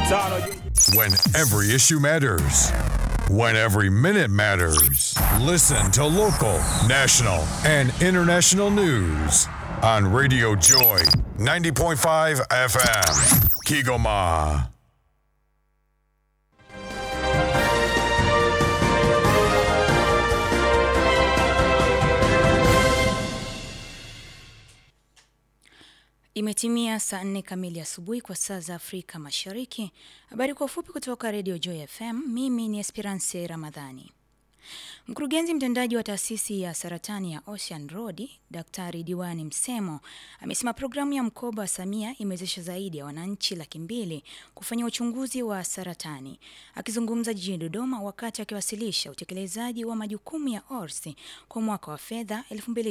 tano When every issue matters. When every minute matters. Listen to local, national, and international news on Radio Joy 90.5 FM. Kigoma. Imetimia saa nne kamili asubuhi kwa saa za Afrika Mashariki. Habari kwa ufupi kutoka Radio Joy FM. Mimi ni Esperance Ramadhani. Mkurugenzi mtendaji wa taasisi ya saratani ya Ocean Road, Daktari Diwani Msemo, amesema programu ya mkoba wa Samia imewezesha zaidi ya wananchi laki mbili kufanya uchunguzi wa saratani. Akizungumza jijini Dodoma wakati akiwasilisha utekelezaji wa majukumu ya ORS kwa mwaka wa fedha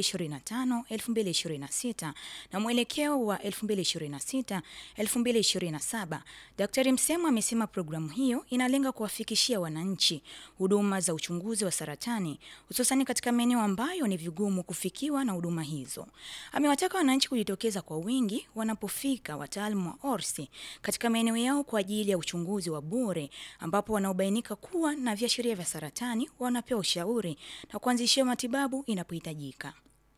2025-2026 na mwelekeo wa 2026-2027, Daktari Msemo amesema programu hiyo inalenga kuwafikishia wananchi huduma za uchunguzi wa saratani hususani katika maeneo ambayo ni vigumu kufikiwa na huduma hizo. Amewataka wananchi kujitokeza kwa wingi wanapofika wataalamu wa ORSI katika maeneo yao kwa ajili ya uchunguzi wa bure, ambapo wanaobainika kuwa na viashiria vya saratani wanapewa ushauri na kuanzishiwa matibabu inapohitajika.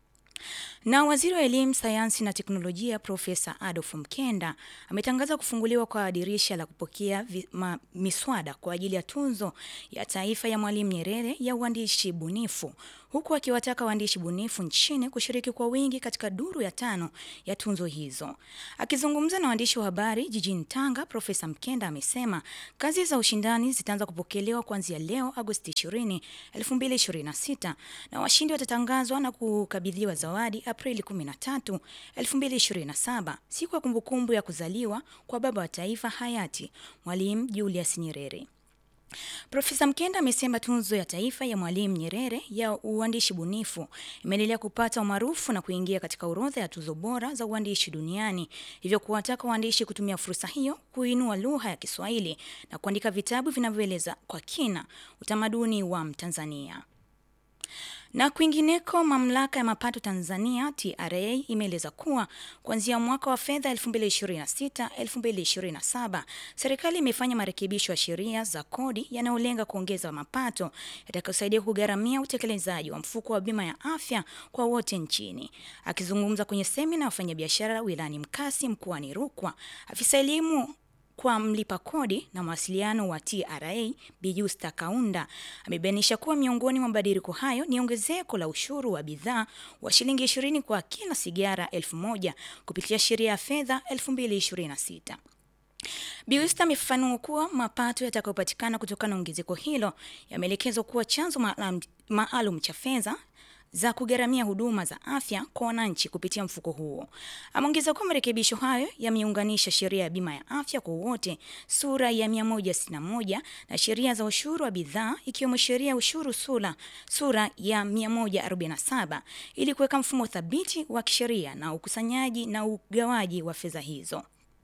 Na waziri wa elimu, sayansi na teknolojia Profesa Adolf Mkenda ametangaza kufunguliwa kwa dirisha la kupokea vi, ma, miswada kwa ajili ya tunzo ya taifa ya Mwalimu Nyerere ya uandishi bunifu huku akiwataka waandishi bunifu nchini kushiriki kwa wingi katika duru ya tano ya tunzo hizo. Akizungumza na waandishi wa habari jijini Tanga, Profesa Mkenda amesema kazi za ushindani zitaanza kupokelewa kuanzia leo Agosti 20, 2026 na washindi watatangazwa na kukabidhiwa zawadi Aprili 13, 2027, siku ya kumbukumbu ya kuzaliwa kwa baba wa taifa hayati Mwalimu Julius Nyerere. Profesa Mkenda amesema tunzo ya taifa ya Mwalimu Nyerere ya uandishi bunifu imeendelea kupata umaarufu na kuingia katika orodha ya tuzo bora za uandishi duniani, hivyo kuwataka waandishi kutumia fursa hiyo kuinua lugha ya Kiswahili na kuandika vitabu vinavyoeleza kwa kina utamaduni wa Mtanzania. Na kwingineko, mamlaka ya mapato Tanzania TRA imeeleza kuwa kuanzia mwaka wa fedha 2026-2027 serikali imefanya marekebisho ya sheria za kodi yanayolenga kuongeza mapato yatakayosaidia kugharamia utekelezaji wa mfuko wa bima ya afya kwa wote nchini. Akizungumza kwenye semina ya wafanyabiashara wilayani Mkasi mkoani Rukwa, afisa elimu kwa mlipa kodi na mawasiliano wa TRA Bijusta Kaunda amebainisha kuwa miongoni mwa mabadiliko hayo ni ongezeko la ushuru wa bidhaa wa shilingi 20 kwa kila sigara elfu moja kupitia sheria ya fedha 2026. Biusta amefafanua kuwa mapato yatakayopatikana kutokana na ongezeko hilo yameelekezwa kuwa chanzo maalum cha fedha za kugharamia huduma za afya kwa wananchi kupitia mfuko huo. Ameongeza kuwa marekebisho hayo yameunganisha sheria ya bima ya afya kwa wote sura ya 161 na sheria za ushuru wa bidhaa ikiwemo sheria ya ushuru sura, sura ya 147 ili kuweka mfumo thabiti wa kisheria na ukusanyaji na ugawaji wa fedha hizo.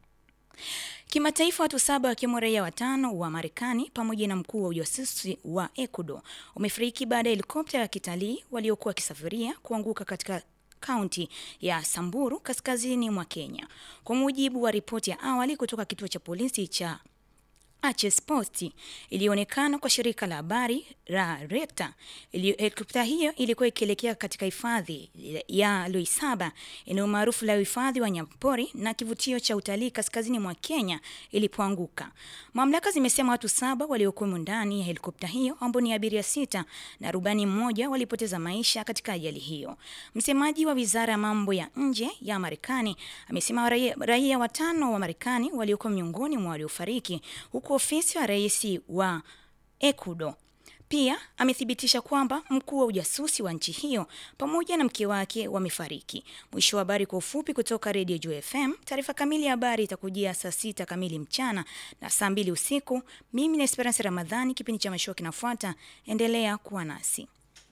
Kimataifa, watu saba wakiwemo raia watano wa Marekani pamoja na mkuu wa ujasusi wa Ecuador wamefariki baada ya helikopta ya kitalii waliokuwa wakisafiria kuanguka katika kaunti ya Samburu kaskazini mwa Kenya, kwa mujibu wa ripoti ya awali kutoka kituo cha polisi cha Arches Post ilionekana kwa shirika la habari la Reuters. Helikopta hiyo ilikuwa ikielekea katika hifadhi ya Loisaba, eneo maarufu la uhifadhi wa wanyamapori na kivutio cha utalii kaskazini mwa Kenya ilipoanguka. Mamlaka zimesema watu saba waliokuwemo ndani ya helikopta hiyo ambao ni abiria sita na rubani mmoja walipoteza maisha katika ajali hiyo. Msemaji wa wizara ya mambo ya nje ya Marekani amesema raia, raia watano wa Marekani waliokuwa miongoni mwa waliofariki huku ofisi wa rais wa Ecuador pia amethibitisha kwamba mkuu wa ujasusi wa nchi hiyo pamoja na mke wake wamefariki. Mwisho wa habari kwa ufupi kutoka Radio Juu FM. Taarifa kamili ya habari itakujia saa sita kamili mchana na saa mbili usiku. Mimi na Esperance Ramadhani, kipindi cha mashua kinafuata. Endelea kuwa nasi.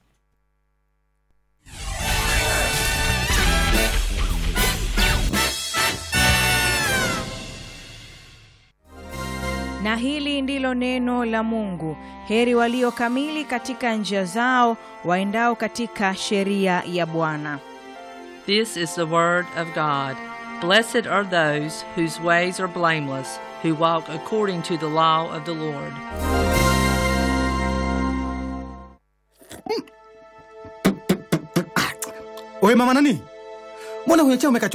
Na hili ndilo neno la Mungu. Heri walio kamili katika njia zao, waendao katika sheria ya Bwana. This is the word of God. Blessed are those whose ways are blameless, who walk according to the law of the Lord. Oye mama nani, mbona kwenye chai umeka